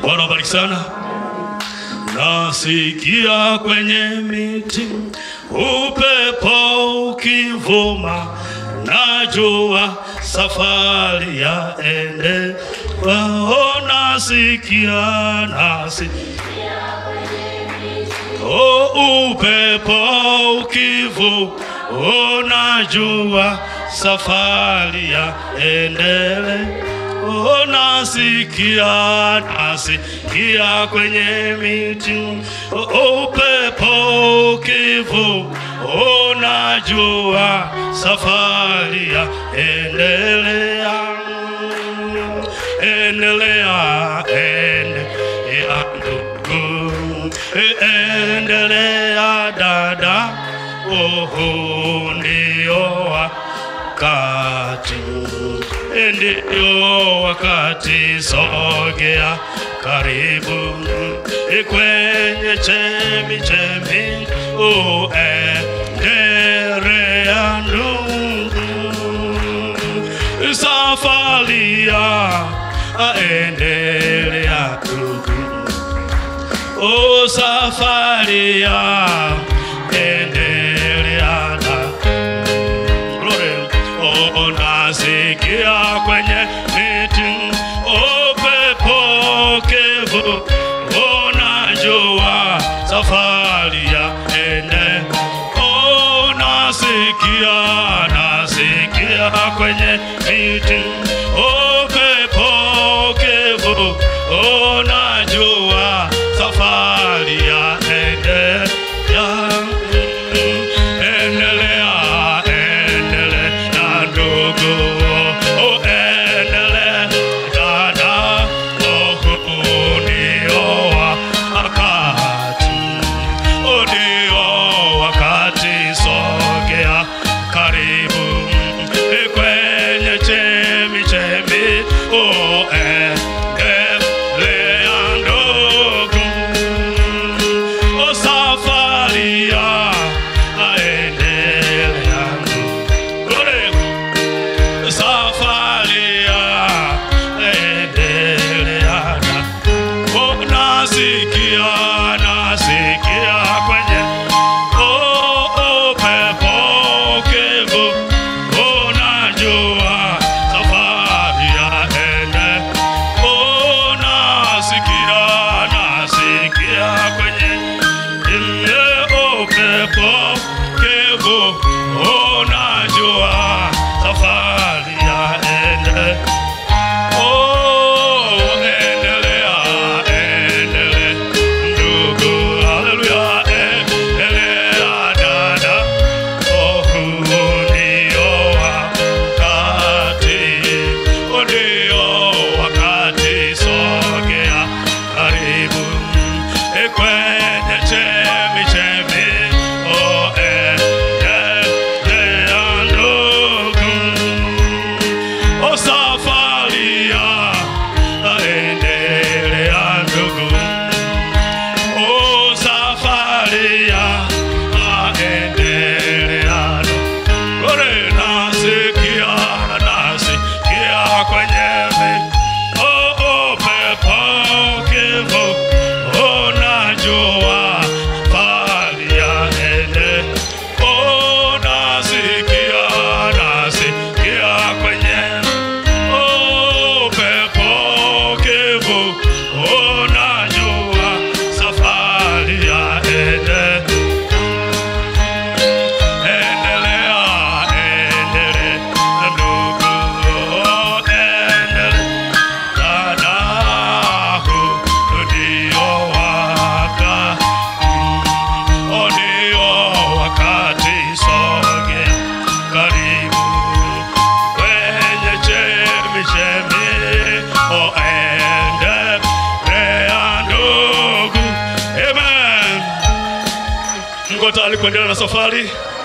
Bwana wabariki sana. Nasikia kwenye miti upepo ukivuma, najua safari ya ende wao. Nasikia nasi o upepo ukivuma, unajua safari ya endele Oh, nasikia nasikia kwenye miti oh, upepo ukivu unajua safari ya endelea endelea endelea ndugu endelea dada oh, ndio wakati ndio wakati, sogea karibu kwenye chemi chemi, uendelea ndugu, safari ya aendelea ndugu, o safari ya endelea na Glory. Oh, nasikia kwenye miti upepo kevu, unajua safari ya ende. Oh, nasikia nasikia kwenye miti upepo kevu, unajua safari ya ende ya endelea endelea ndugu oh, endelea dada oh, ndio wakati oh, ndio wakati sogea karibu kwenye chemi chemi oh, endelea ndugu o safari ya aendelea Glory. safari ya aendelea Oh, nasikia nasikia kwenye oh, upepo ukivu unajua safari ya ende oh, nasikia nasikia kwenye ile upepo kevu unajua safari ya ende Oh, endelea, endelea, ndugu, haleluya, endelea, dada. Oh, huu ndio wakati, huu ndio wakati, sogea karibu kwenye chemi chemi. Oh, endelea, ndugu. O safari ya aendelea ndugu, o safari ya aendelea ndugu. Ore nasikia nasikia kwenye mi- o upepo ukivu, unajua safari ya ende. O nasikia nasikia kwenye upepo ukivu, unajua safari ya ende. Endelea, endelea, ndugu, endelea, dada, huu ndio wakati, huu ndio wakati, sogea karibu kwenye chemi chemi, oh, endelea, ndugu. Amen. Mko tayari kuendelea na safari?